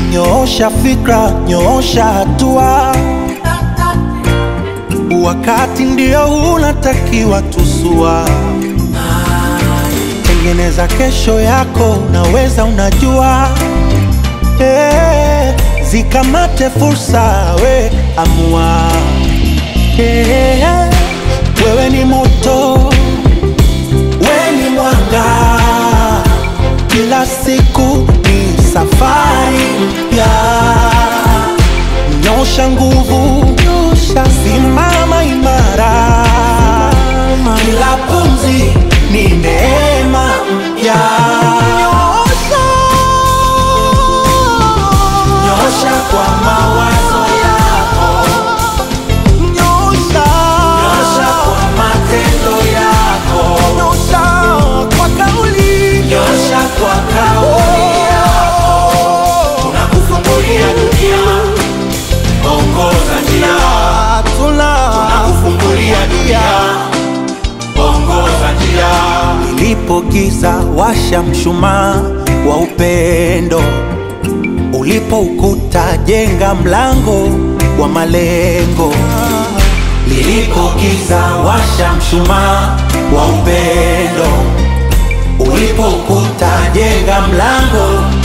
nyoosha fikra, nyoosha hatua, wakati ndio unatakiwa tusua. Tengeneza kesho yako, unaweza unajua. Eh, zikamate fursa, we amua. Eh, wewe ni moto, we ni mwanga, kila siku ni safari mpya. Nyosha nguvu, simama imara, kila pumzi ni neema mpya. Nyosha kwa mawazo yako, nyosha kwa matendo yako, nyosha kwa kauli, nyosha kwa kauli yako. Tunakufungulia dunia, ongoza njia. Tunakufungulia dunia, ongoza njia. Ilipo giza, washa mshumaa wa upendo. Ulipo ukuta, jenga mlango wa malengo. Lilipo giza, washa mshumaa wa upendo. Ulipo ukuta, jenga mlango